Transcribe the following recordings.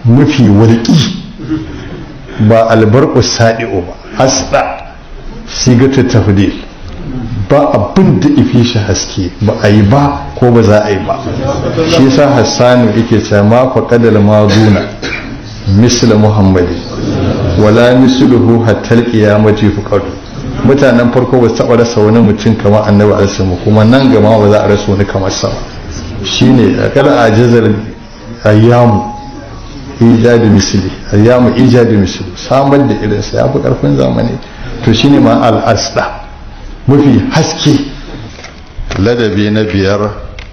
mafi walƙi ba albarku sadi'u ba asda sigatu tafdil ba abin da ifi shi haske ba a yi ba ko ba za a yi ba shi yasa hassanu yake cewa ma faqadal maduna misla muhammadi wala misluhu hatta alqiyamati fuqadu mutanen farko ba su taɓa rasa wani mutum kamar annabi alaihi kuma nan gama ba za a rasa wani kamar sa shine akala ajazar ayyamu ijadi misli ayyamu ijadi misli samar da irinsa ya fi karfin zamani to shine ma al-asda mafi haske ladabi na biyar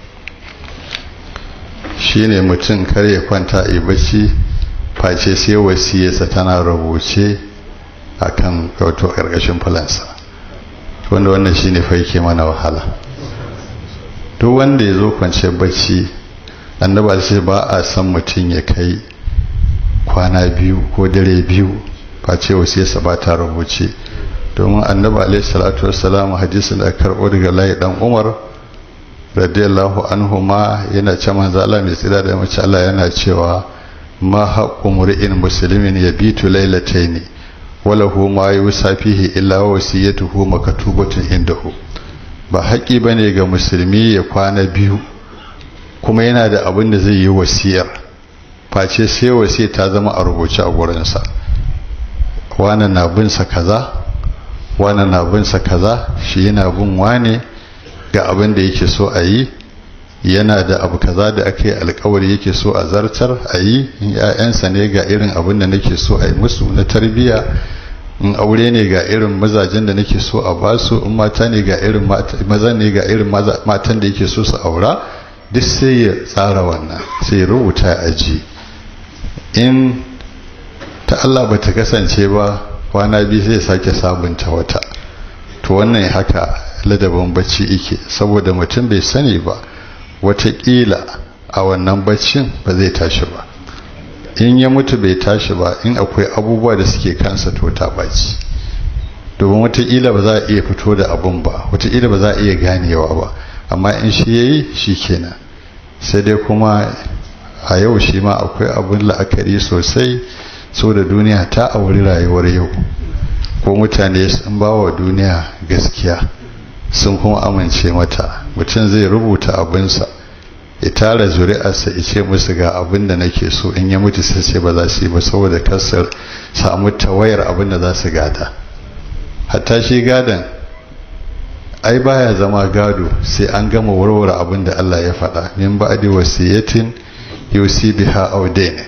shine mutum kar ya kwanta a bacci face sai wasiyarsa tana rubuce a kan wato ƙarƙashin falansa wanda wannan shine fa yake mana wahala duk wanda ya zo kwanciyar bacci annaba sai ba a san mutum ya kai kwana biyu ko dare biyu face wasiyarsa ba ta rubuce domin annabi alaihi salatu wassalam hadisin da karɓo daga layi dan umar radiyallahu anhu ma yana ce manzo Allah mai tsira da mace Allah yana cewa ma haqqu mur'in muslimin yabitu laylatayn walahu ma yusa fihi illa wasiyatuhu makatubatun indahu ba haƙi bane ga musulmi ya kwana biyu kuma yana da abin da zai yi wasiyar face sai wasiya ta zama a rubuce a gurinsa wani na bin sa kaza wani na bin sa kaza shi yana bin wane ga abin da yake so a yi yana da abu kaza da aka yi alkawari yake so a zartar a yi in ‘ya'yansa ne ga irin abin da nake so a yi musu na tarbiyya in aure ne ga irin mazajen da nake so a basu in mata ne ga irin maza ne ga irin matan da yake so su aura duk sai ya tsara wannan sai ya rubuta ya aji in ta Allah ba ta kasance ba kwana biyu sai sake sabunta wata to wannan haka ladabin bacci ike saboda mutum bai sani ba watakila a wannan baccin ba zai tashi ba in ya mutu bai tashi ba in akwai abubuwa da suke kansa to ta baci domin watakila ba za a iya fito da abun ba watakila ba za a iya ganewa ba amma in shi ya yi shi kenan sai dai kuma a yau shi ma akwai abun la'akari sosai so da duniya ta auri rayuwar yau ko mutane sun ba wa duniya gaskiya sun kuma amince mata mutum zai rubuta abinsa ya tara zuri'arsa ya ce musu ga abin da nake so in ya mutu sai ce ba za su yi ba saboda kasar samu tawayar abin da za su gada hatta shi gadon ai baya zama gado sai an gama warware abin da Allah ya faɗa min ba'di wasiyatin yusi biha audain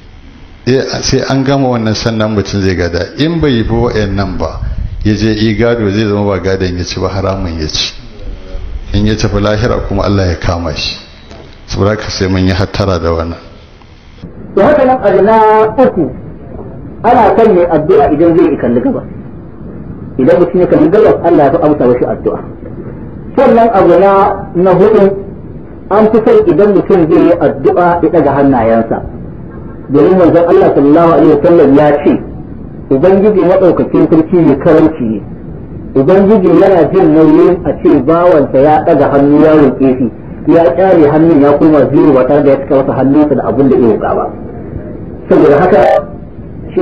sai an gama wannan sannan mutum zai gada in bai yi wa'annan ba ya je yi gado zai zama ba gadon ya ci ba haramun ya ci in ya tafi lahira kuma Allah ya kama shi saboda ka sai mun yi hattara da wannan to haka nan abu na uku ana son mai addu'a idan zai kalli gaba idan mutum ya kalli gaba Allah ya fi amsa mashi addu'a sannan abu na na hudu an fi son idan mutum zai yi addu'a ya daga hannayensa domin manzon Allah sallallahu alaihi wasallam ya ce ubangiji madaukakin sarki ne karanci ne ubangiji yana jin nauyin a ce bawansa ya daga hannu ya roƙe shi ya kyare hannun ya koma zero ba tare da ya cika masa hannunsa da abin da ya roƙa ba saboda haka shi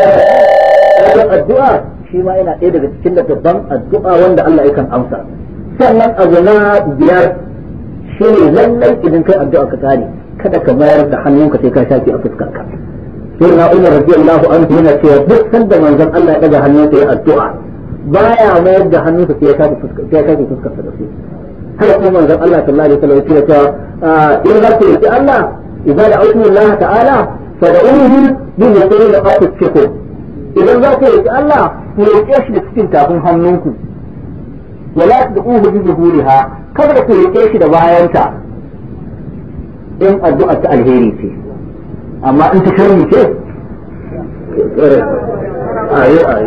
ya addu'a shi ma yana ɗaya daga cikin babban addu'a wanda Allah yakan amsa sannan abu na biyar shi ne lallai idan kai addu'a ka kare kada ka mayar da hannunka sai ka shafi a fuskarka sai na umar radiyallahu anhu yana cewa duk sanda manzon Allah ya daga hannunsa ya addu'a baya mayar da hannunsa sai ya shafi fuskar sai ya shafi fuskarsa da su haka kuma manzon Allah sallallahu alaihi wasallam ya ce in za ku yi Allah idan da autu Allah ta'ala fa da uhu bi yasiri da aku ciko idan za ku yi Allah ku roƙe shi da cikin tafin hannunku wala da uhu bi zuhuriha kada ku roƙe shi da bayanta in addu'a ta alheri ce amma in ta sharri ce ayo ayo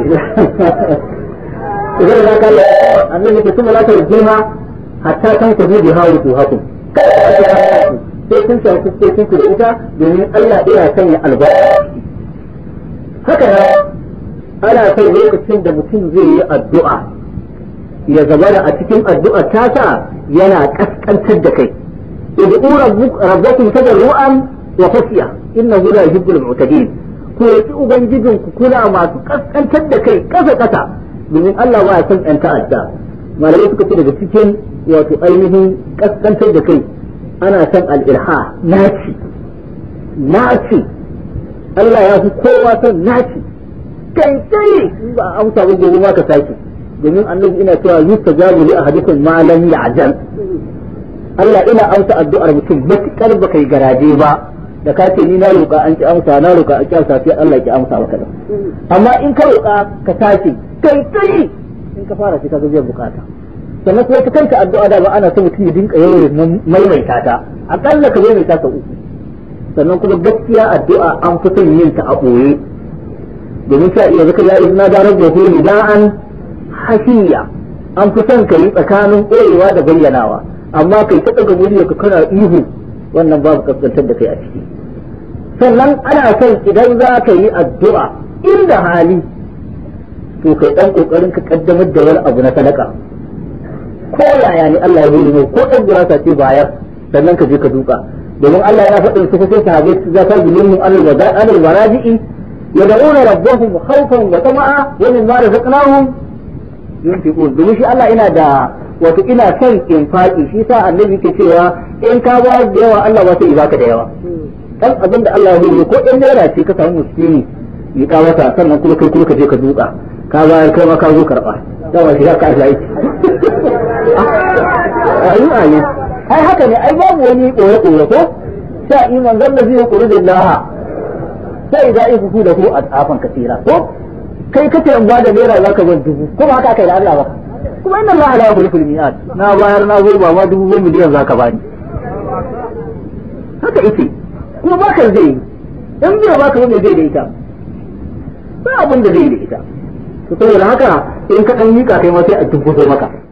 idan za ka annabi ke kuma la ta rujima hatta kan ku bi hawo ku haku sai kun san fuskokin ku da ita domin Allah yana sanya albarka haka nan ana son lokacin da mutum zai yi addu'a ya zama a cikin addu'a tasa yana kaskantar da kai ud'u rabbakum tadarruan wa khashiya innahu la yuhibbul mu'tadin ku yi ubangijin ku kuna masu kaskantar da kai kasa kasa domin Allah ba ya son yan ta'adda malamai suka ce daga cikin wato ainihin kaskantar da kai ana son al-irha naci naci Allah ya fi kowa son naci kai kai ba a amsa ba gobe ma ka sake domin annabi ina cewa yustajabu li ahadikum ma lam ya'jal Allah ina amsa addu'ar mutum matukar ba kai garaje ba da ka ce ni na roƙa an ki amsa na roƙa an ki amsa sai Allah ki amsa maka da amma in ka roƙa ka tashi kai kai in ka fara sai ka ga biyan bukata sannan kuma ta kanka addu'a da ba ana so mutum ya dinka yawan maimaita ta akalla ka maimaita ta uku sannan kuma gaskiya addu'a an fi son yin ta a ɓoye domin sa iya zaka ya izina da rabbahu nida'an hashiya an fi son ka yi tsakanin ɓoyewa da bayyanawa amma kai ta daga murya ka kana ihu wannan babu kaskantar da kai a ciki sannan ana son idan za ka yi addu'a inda hali to kai dan kokarin ka kaddamar da wani abu na sadaka ko yaya ne Allah ya yi ko dan gurasa ce bayar sannan ka je ka duka domin Allah ya faɗin su kusa sahabbai su za ta gulmin alal waraji'i yad'una rabbahum khawfan wa tama'a wa mimma razaqnahum yunfiqun domin shi Allah ina da wato ina son infaki shi sa annabi ke cewa in ka ba da yawa Allah ba sai baka da yawa dan abin da Allah ya yi ko in naira ce ka samu musulmi yi ka wata sannan kuma kai kuma ka je ka duka ka bayar kai ma ka zo karba dama shi ka Allah yake ayu ayu ai haka ne ai babu wani koyo koyo ko sha iman zalla zai kuri billaha sai da ifu da ku a tsafan kasira ko kai kace in ba da naira zaka ban dubu kuma haka kai da Allah ba kuma inna Allah la yukhlifu al-mi'ad na bayar na zo ba ma dubu goma miliyan zaka bani haka yake kuma baka zai in bai baka wanda zai da ita ba abin da zai da ita to saboda haka in ka dan mika kai ma sai a tunkuso maka